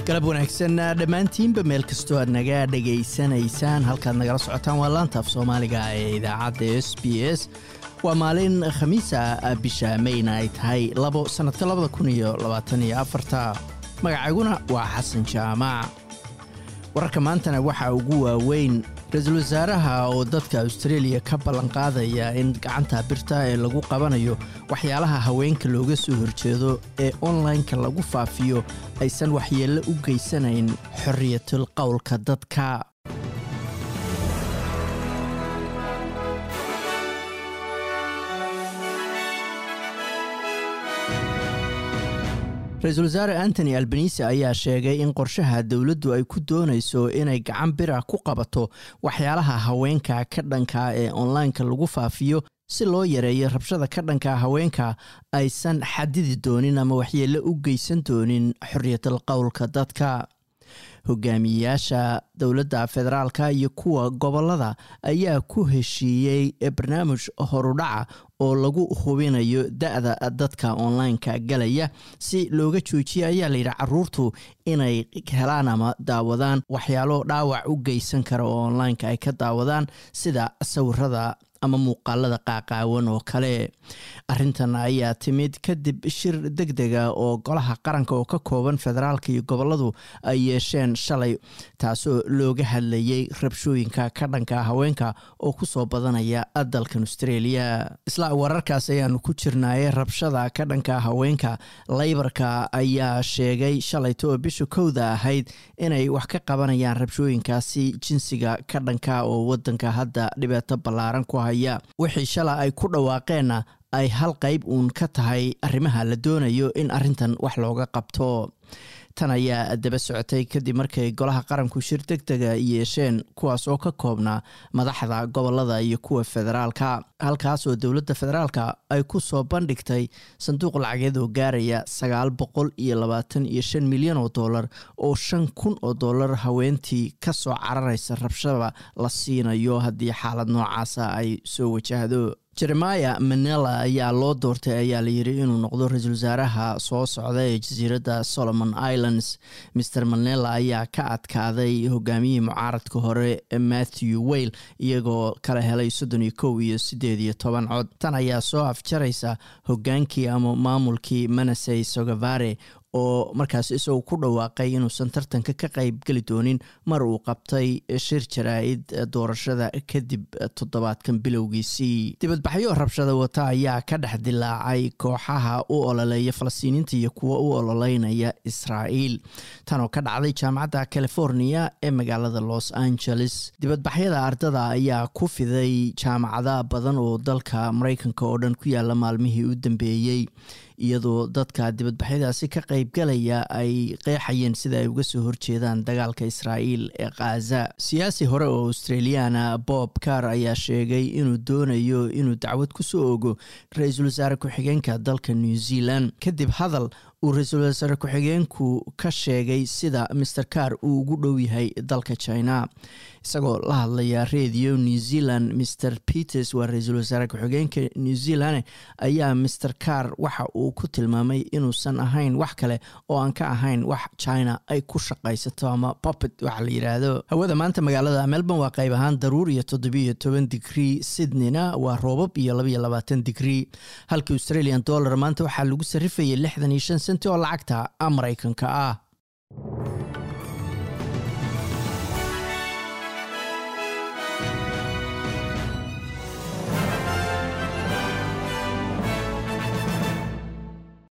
galab wanaagsan dhammaantiinba meel kastoo aad naga dhegaysanaysaan halkaad nagala socotaan waa laanta af soomaaliga ee idaacadda s b s waa maalin khamiisa bisha mayna ay tahay labo sannadka labada kun iyo labaataniyo afarta magacayguna waa xasan jaamac wararka maantana waxaa ugu waaweyn ra-iisul wasaaraha oo dadka australia ka ballanqaadaya in gacanta birta ee lagu qabanayo waxyaalaha haweenka looga soo horjeedo ee online-ka lagu faafiyo aysan waxyeello u geysanayn xorriyatul qowlka dadka ra-iisul wasaare antony albanise ayaa sheegay in qorshaha dowladdu ay ku doonayso inay gacan bira ku qabato waxyaalaha haweenka ka dhanka ee online-ka lagu faafiyo si loo yareeyo rabshada ka dhanka haweenka aysan xadidi doonin ama waxyeello u geysan doonin xorriyatal qowlka dadka hogaamiyeyaasha dowladda federaalka iyo kuwa gobolada ayaa ku heshiiyey barnaamij horudhaca oo lagu hubinayo da-da dadka online-ka galaya si looga joojiya ayaa layidhi caruurtu inay helaan ama daawadaan waxyaalo dhaawac u geysan kara oo online-ka ay ka daawadaan sida sawirada ama muuqaalada qaaqaawan oo kale arintan ayaa timid kadib shir deg dega oo golaha qaranka oo ka kooban federaalka iyo goboladu ay yeesheen shalay taasoo looga hadlayay rabshooyinka ka dhanka haweenka oo kusoo badanaya dalkan australia isla wararkaas ayaanu ku jirnaaye rabshada ka dhanka haweenka laybarka ayaa sheegay shalayta oo bisha kowda ahayd inay wax ka qabanayaan rabshooyinkaasi jinsiga ka dhanka oo wadanka hadda dhibaato ballaaran ku haya wixii shala ay ku dhawaaqeenna ay hal qayb uun ka tahay arrimaha la doonayo in arrintan wax looga qabto tan ayaa daba socotay kadib markay golaha qaranku shir deg dega yeesheen kuwaas oo ka koobnaa madaxda gobolada iyo kuwa federaalka halkaas oo dowladda federaalka ay ku soo bandhigtay sanduuq lacageed oo gaaraya sagaal boqol iyo labaatan iyo shan milyan oo dollar oo shan kun oo dollar haweentii ka soo cararaysa rabshada la siinayo haddii xaalad noocaasa ay soo wajahdo jeremaya manela ayaa loo doortay ayaa layidhi inuu noqdo ra-iisul wasaaraha soo socda ee jasiiradda solomon islands maer manela ayaa ka adkaaday hogaamiyihii mucaaradka hore matthew weyl iyagoo kala helay soddon iyo kow iyo siddeed iyo toban cod tan ayaa soo afjaraysa hogaankii ama maamulkii manasey sogavare oo markaas isagoo ku dhawaaqay inuusan tartanka ka qayb geli doonin mar uu qabtay shir jaraa-id doorashada kadib toddobaadkan bilowgiisii dibadbaxyo rabshada wata ayaa ka dhex dilaacay kooxaha u ololeeya falastiiniinta iyo kuwa u ololeynaya israa'iil tanoo ka dhacday jaamacadda california ee magaalada los angeles dibadbaxyada ardada ayaa ku fiday jaamacada badan oo dalka mareykanka oo dhan ku yaala maalmihii u dambeeyey iyadoo dadka dibadbaxyadaasi ka qaybgalaya ay qeexayeen sida ay uga soo horjeedaan dagaalka israa'iil ee khaza siyaasi hore oo australiana bob car ayaa sheegay inuu doonayo inuu dacwad ku soo ogo ra-iisul wasaare ku-xigeenka dalka new zealand kadib hadal uu ra-iisul wasaare ku-xigeenku ka sheegay sida maer car uu ugu dhow yahay dalka china isagoo la hadlaya radio new zealand mr peters waa ra-iisul wasaare ku-xigeenka new zealand ayaa maer car waxa uu ku tilmaamay inuusan ahayn wax kale oo aan ka ahayn wax china ay ku shaqaysato ama popet waxa la yidhaahdo hawada maanta magaalada melbourne waa qayb ahaan daruur iyo toddobiiyo toban digrie sydneyna waa roobab iyo labaiyo labaatan digrie halka australian dollar maanta waxaa lagu sarifayay lixdan iyo shan senti oo lacagta maraykanka ah